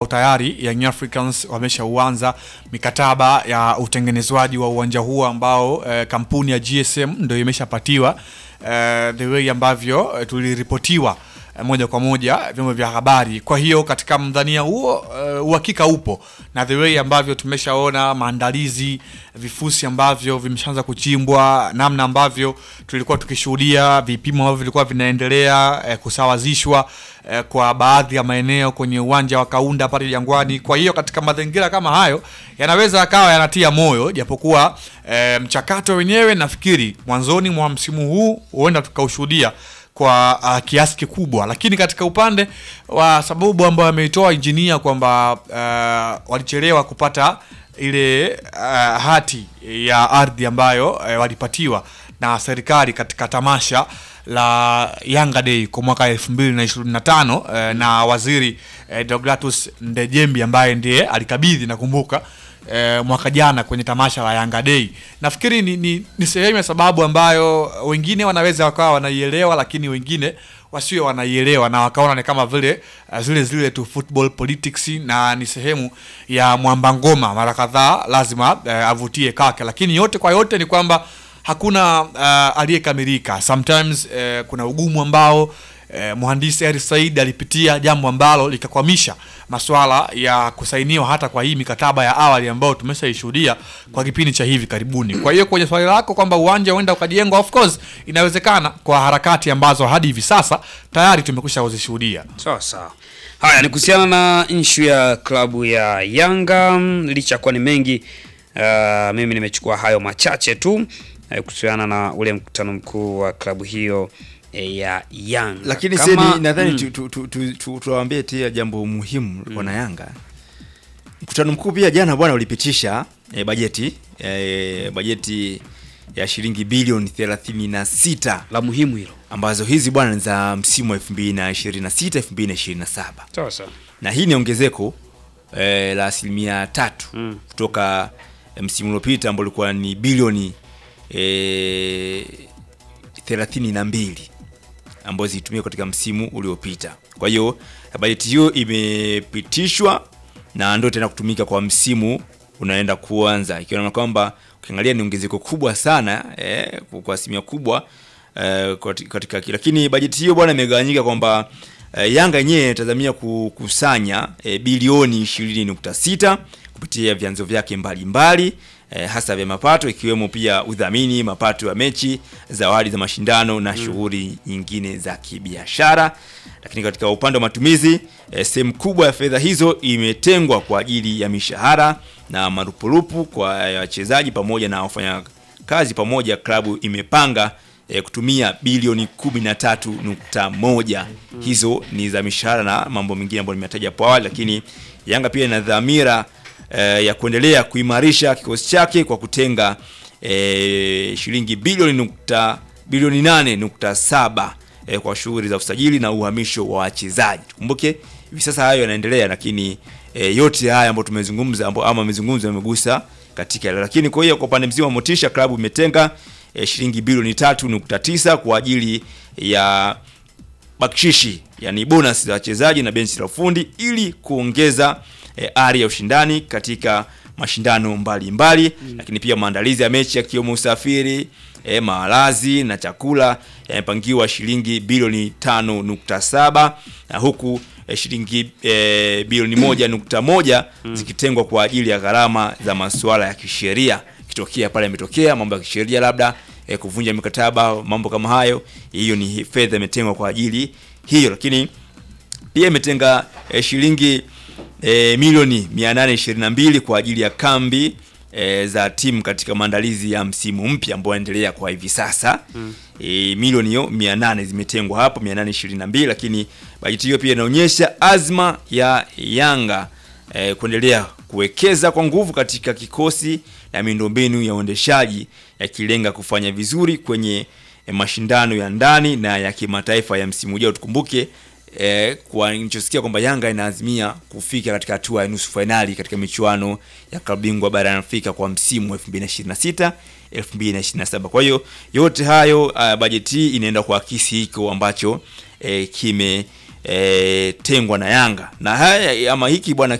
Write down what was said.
tayari Young Africans wameshauanza mikataba ya utengenezwaji wa uwanja huo ambao eh, kampuni ya GSM ndio imeshapatiwa eh, the way ambavyo eh, tuliripotiwa eh, moja kwa moja vyombo vya habari. Kwa hiyo katika mdhania huo eh, uhakika upo na the way ambavyo tumeshaona maandalizi, vifusi ambavyo vimeshaanza kuchimbwa, namna ambavyo tulikuwa tukishuhudia vipimo ambavyo vilikuwa vinaendelea eh, kusawazishwa eh, kwa baadhi ya maeneo kwenye uwanja wa Kaunda pale Jangwani. Kwa hiyo katika mazingira kama hayo yanaweza yakawa yanatia moyo, japokuwa eh, mchakato wenyewe nafikiri mwanzoni mwa msimu huu huenda tukaushuhudia kwa uh, kiasi kikubwa, lakini katika upande wa sababu ambayo ameitoa injinia kwamba uh, walichelewa kupata ile uh, hati ya ardhi ambayo uh, walipatiwa na serikali katika tamasha la Yanga Day kwa mwaka 2025 uh, na waziri uh, Deogratus Ndejembi ambaye ndiye alikabidhi nakumbuka eh, mwaka jana kwenye tamasha la Yanga Day. Nafikiri ni, ni, ni sehemu ya sababu ambayo wengine wanaweza wakawa wanaielewa, lakini wengine wasiwe wanaielewa na wakaona ni kama vile uh, zile zile tu football politics, na ni sehemu ya mwamba ngoma, mara kadhaa lazima uh, avutie kake, lakini yote kwa yote ni kwamba hakuna uh, aliyekamilika. Sometimes uh, kuna ugumu ambao eh, mhandisi Hersi Said alipitia jambo ambalo likakwamisha masuala ya kusainiwa hata kwa hii mikataba ya awali ambayo tumeshaishuhudia kwa kipindi cha hivi karibuni. Kwa hiyo kwenye swali lako kwamba uwanja huenda ukajengwa, of course inawezekana kwa harakati ambazo hadi hivi sasa tayari tumekwisha kuzishuhudia. Sawa sawa. Haya ni kuhusiana na issue ya klabu ya Yanga, mm, licha ya kuwa ni mengi uh, mimi nimechukua hayo machache tu eh, kuhusiana na ule mkutano mkuu wa klabu hiyo eh, ya Yanga. lakini Kama- seni nadhani mm, tu- tu- tu- tu- tu- tuwaambie pia jambo muhimu wana Yanga. Mkutano mkuu pia jana bwana ulipitisha eh, bajeti eh, bajeti ya shilingi bilioni 36 la muhimu hilo. ambazo hizi bwana ni za msimu wa 2026 2027 Sawa sawa. na hii ni ongezeko eh, la asilimia tatu Mm. kutoka eh, msimu uliopita ambao ulikuwa ni bilioni eh, thelathini na mbili ambazo zilitumika katika msimu uliopita. Kwa hiyo bajeti hiyo imepitishwa na ndio tena kutumika kwa msimu unaenda kuanza, ikiwa na kwamba ukiangalia ni ongezeko kubwa sana eh, kwa asilimia kubwa eh, kati- katika lakini bajeti hiyo bwana imegawanyika kwamba eh, Yanga yenyewe inatazamia kukusanya eh, bilioni 20.6 kupitia vyanzo vyake mbalimbali eh, hasa vya mapato ikiwemo pia udhamini, mapato ya mechi, zawadi za mashindano na shughuli nyingine za kibiashara. Lakini katika upande wa matumizi eh, sehemu kubwa ya fedha hizo imetengwa kwa ajili ya mishahara na marupurupu kwa eh, wachezaji pamoja na wafanyakazi pamoja. Klabu imepanga eh, kutumia bilioni 13.1. Hizo ni za mishahara na mambo mengine ambayo nimetaja hapo awali, lakini Yanga pia ina dhamira eh, ya kuendelea kuimarisha kikosi chake kwa kutenga eh, shilingi bilioni nukta bilioni 8.7 eh, kwa shughuli za usajili na uhamisho wa wachezaji. Tukumbuke hivi sasa hayo yanaendelea, lakini eh, yote haya ambayo tumezungumza ambayo ama amezungumza yamegusa katika hilo. Lakini kwa hiyo kwa upande mzima wa motisha, klabu imetenga eh, shilingi bilioni 3.9 kwa ajili ya bakshishi yani bonus za wachezaji na benchi la ufundi ili kuongeza eh, ari ya ushindani katika mashindano mbalimbali mbali, lakini pia maandalizi ya mechi yakiwemo usafiri eh, malazi na chakula yamepangiwa shilingi bilioni 5.7 na huku eh, shilingi eh, bilioni moja nukta moja zikitengwa kwa ajili ya gharama za masuala ya kisheria ikitokea pale yametokea mambo ya kisheria labda eh, kuvunja mikataba mambo kama hayo hiyo ni fedha imetengwa kwa ajili hiyo lakini pia imetenga eh, shilingi eh, milioni 822 kwa ajili ya kambi eh, za timu katika maandalizi ya msimu mpya ambao unaendelea kwa hivi sasa mm. E, milioni hiyo 800 zimetengwa hapo 822 lakini bajeti hiyo pia inaonyesha azma ya Yanga eh, kuendelea kuwekeza kwa nguvu katika kikosi na miundombinu ya uendeshaji yakilenga kufanya vizuri kwenye eh, mashindano ya ndani na ya kimataifa ya msimu ujao. Tukumbuke eh, kwa nilichosikia kwamba Yanga inaazimia kufika katika hatua ya nusu fainali katika michuano ya klabu bingwa barani Afrika kwa msimu wa 2026 2027. Kwa hiyo yote hayo uh, bajeti hii inaenda kuakisi hiko ambacho eh, kime eh, tengwa na Yanga na haya ama hiki bwana